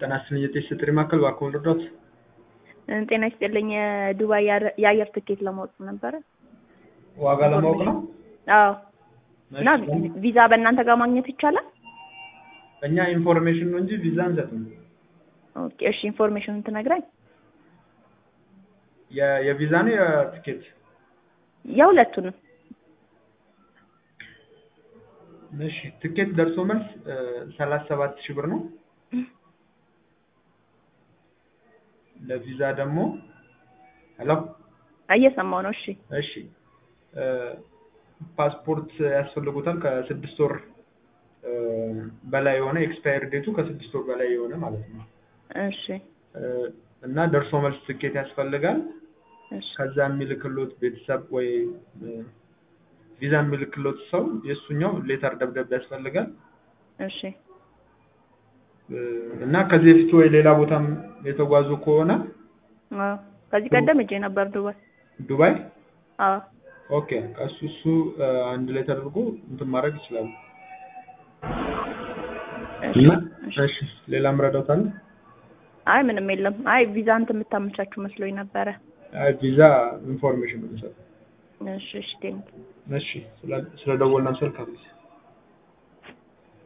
ጤና ይስጥልኝ የቴስት ጥሪ ማዕከል እባክዎ ልርዳዎት? ጤና ይስጥልኝ የዱባይ የአየር ትኬት ለማወቅ ነበረ። ዋጋ ለማወቅ ነው? አዎ እና ቪዛ በእናንተ ጋር ማግኘት ይቻላል? እኛ ኢንፎርሜሽን ነው እንጂ ቪዛ አንሰጥም። ኦኬ እሺ ኢንፎርሜሽኑን ትነግራኝ? የ- የቪዛ ነው የትኬት? የሁለቱንም እሺ ትኬት ደርሶ መልስ ሰላሳ ሰባት ሺህ ብር ነው። ለቪዛ ደግሞ ሄሎ እየሰማው ነው። እሺ እሺ ፓስፖርት ያስፈልጉታል ከስድስት ወር በላይ የሆነ ኤክስፓየር ዴቱ ከስድስት ወር በላይ የሆነ ማለት ነው። እሺ እና ደርሶ መልስ ትኬት ያስፈልጋል። እሺ ከዛ የሚልክሎት ቤተሰብ ወይ ቪዛ የሚልክሎት ሰው የእሱኛው ሌተር ደብዳቤ ያስፈልጋል። እሺ እና ከዚህ በፊት ወይ ሌላ ቦታም የተጓዙ ከሆነ አዎ ከዚህ ቀደም እጄ ነበር ዱባይ። ዱባይ አዎ ኦኬ እሱ እሱ አንድ ላይ ተደርጎ እንትን ማድረግ ይችላሉ። እሺ እና እሺ። እሺ ሌላ ምረዳት አለ? አይ ምንም የለም። አይ ቪዛ እንትን የምታመቻችሁ መስሎኝ ነበረ። አይ ቪዛ ኢንፎርሜሽን ነው የምሰጠው። እሺ እሺ ቴንክ እሺ ስለ ስለ ደወልና ስልክ አብዚ